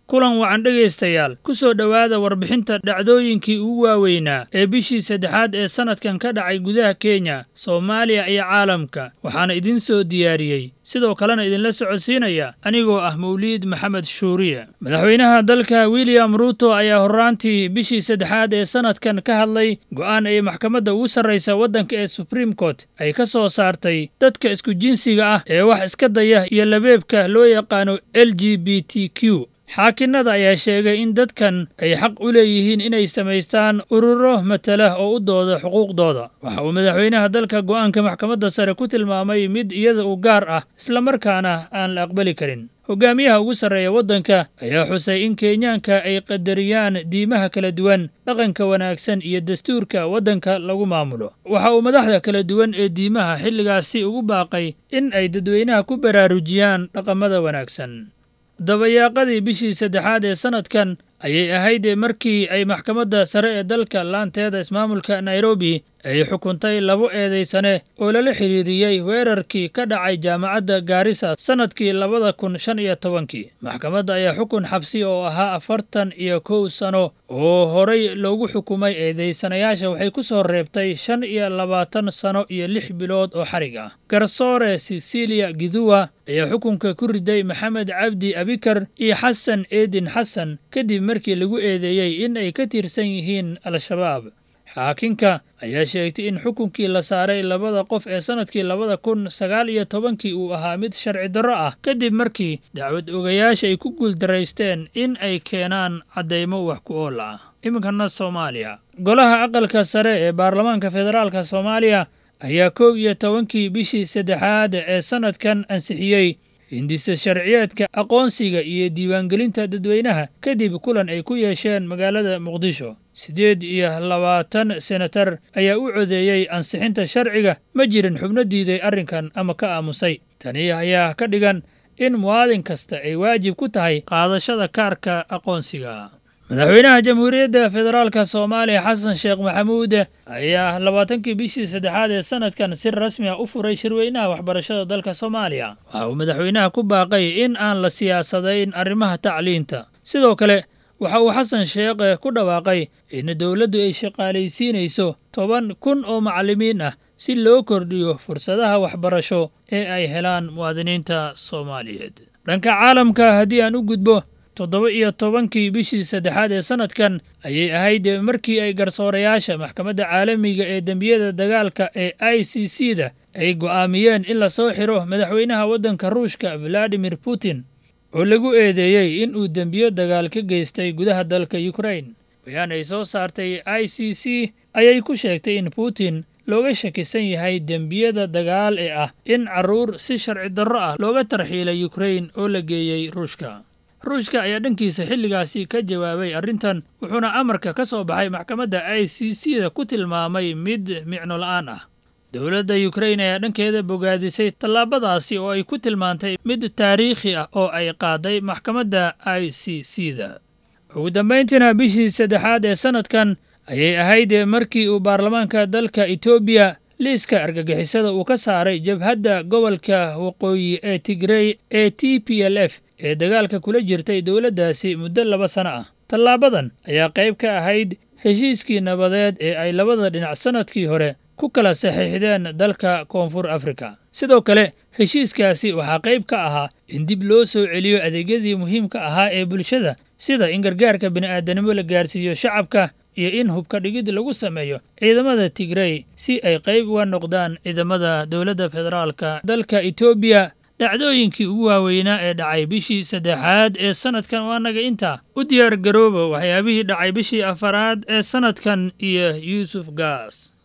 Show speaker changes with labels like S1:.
S1: kulan wacan dhegaystayaal ku soo dhowaada warbixinta dhacdooyinkii ugu waaweynaa ee bishii saddexaad ee sannadkan ka dhacay gudaha kenya soomaaliya iyo caalamka waxaana idiin soo diyaariyey sidoo kalena idinla socodsiinaya anigoo ah mawliid maxamed shuuriye madaxweynaha dalka william ruuto ayaa horraantii bishii saddexaad ee sannadkan ka hadlay go'aan ay maxkamadda ugu sarraysa waddanka ee supreme court ay ka soo saartay dadka isku jinsiga ah ee wax iska daya iyo labeebka loo yaqaano l g b t q xaakinnada ayaa sheegay in dadkan ay xaq u leeyihiin inay samaystaan ururo matala oo u dooda xuquuqdooda waxa uu madaxweynaha dalka go'aanka maxkamadda sare ku tilmaamay mid iyada u gaar ah islamarkaana aan la aqbali karin hogaamiyaha ugu sarreeya waddanka ayaa xusay in kenyaanka ay qadariyaan diimaha kala duwan dhaqanka wanaagsan iyo dastuurka waddanka lagu maamulo waxa uu madaxda kala duwan ee diimaha xilligaasi ugu baaqay in ay dadweynaha ku baraarujiyaan dhaqamada wanaagsan dabayaaqadii bishii saddexaad ee sannadkan ayay ahayd markii ay maxkamadda sare ee dalka laanteeda ismaamulka nairobi ay xukuntay labo eedaysane oo lala xidhiiriyey weerarkii ka dhacay jaamacadda gaarisa sannadkii labada kun shan iyo tobankii maxkamadda ayaa xukun xabsi oo ahaa afartan iyo kow sano oo horay loogu xukumay eedaysanayaasha waxay ku soo reebtay shan iyo labaatan sano iyo lix bilood oo xarig ah garsoore sicilia giduwa ayaa xukunka ku riday maxamed cabdi abikar iyo xasan eedin xasan kadib markii lagu eedeeyey in ay ka tirsan yihiin al-shabaab xaakinka ayaa sheegtay in xukunkii la saaray labada qof ee sannadkii labada kun sagaal iyo tobankii uu ahaa mid sharci darro ah kadib markii dacwad ogayaasha ay ku guuldaraysteen in ay keenaan caddaymo wax ku ool ah iminkana soomaaliya golaha aqalka sare ee baarlamaanka federaalka soomaaliya ayaa kow iyo tobankii bishii saddexaad ee sannadkan ansixiyey hindisa sharciyeedka aqoonsiga iyo diiwaangelinta dadweynaha kadib kulan ay ku yeesheen magaalada muqdisho siddeed iyo labaatan senatar ayaa u codeeyey ansixinta sharciga ma jirin xubno diiday arrinkan ama ka aamusay tani ayaa ka dhigan in muwaadin kasta ay waajib ku tahay qaadashada kaarka aqoonsiga madaxweynaha jamhuuriyadda federaalka soomaaliya xasan sheekh maxamuud ayaa labaatankii bishii saddexaad ee sannadkan si rasmi ah u furay shirweynaha waxbarashada dalka soomaaliya waxa uu madaxweynaha ku baaqay in aan la siyaasadayn arrimaha tacliinta sidoo kale waxa uu xasan sheekh ku dhawaaqay in dowladdu ay shaqaalaysiinayso toban kun oo macallimiin ah si loo kordhiyo fursadaha waxbarasho ee ay helaan muwaadiniinta soomaaliyeed dhanka caalamka haddii aan u gudbo toddoba iyo tobankii bishii saddexaad ee sannadkan ayay ahayd markii ay garsoorayaasha maxkamadda caalamiga ee dembiyada dagaalka ee i c c da ay go'aamiyeen in la soo xiro madaxweynaha waddanka ruushka valadimir putin oo lagu eedeeyey in uu dembiyo dagaal ka geystay gudaha dalka yukrain bayaan ay soo saartay i c c ayay ku sheegtay in putin looga shakisan yahay dembiyada dagaal ee ah in carruur si sharci darro ah looga tarxiilay yukrain oo la geeyey ruushka ruushka ayaa dhankiisa xilligaasi ka jawaabay arrintan wuxuuna amarka ka soo baxay maxkamadda i c c da ku tilmaamay mid micno la'aan ah dowladda yukrain ayaa dhankeeda bogaadisay tallaabadaasi oo ay ku tilmaantay mid taariikhi ah oo ay qaaday maxkamadda i c c da ugu dambayntiina bishii saddexaad ee sannadkan ayay ahayd markii uu baarlamaanka dalka etoobiya liiska argagixisada uu ka saaray jabhadda gobolka waqooyi ee tigrey ee t p l f ee dagaalka kula jirtay dowladdaasi muddo laba sano ah tallaabadan ayaa qayb ka ahayd heshiiskii nabadeed ee ay labada dhinac sannadkii hore ku kala saxiixdeen dalka koonfur afrika sidoo kale heshiiskaasi waxaa qayb ka ahaa in dib loo soo celiyo adeegyadii muhiimka ahaa ee bulshada sida in gargaarka bini'aadanimo la gaarsiiyo shacabka iyo in hubka dhigid lagu sameeyo ciidamada tigrey si ay qayb uga noqdaan ciidamada dowladda federaalka dalka etoobiya dhacdooyinkii ugu waaweynaa ee dhacay bishii saddexaad ee sannadkan waa naga intaa u diyaar garooba waxyaabihii dhacay bishii afaraad ee sannadkan iyo yuusuf gaas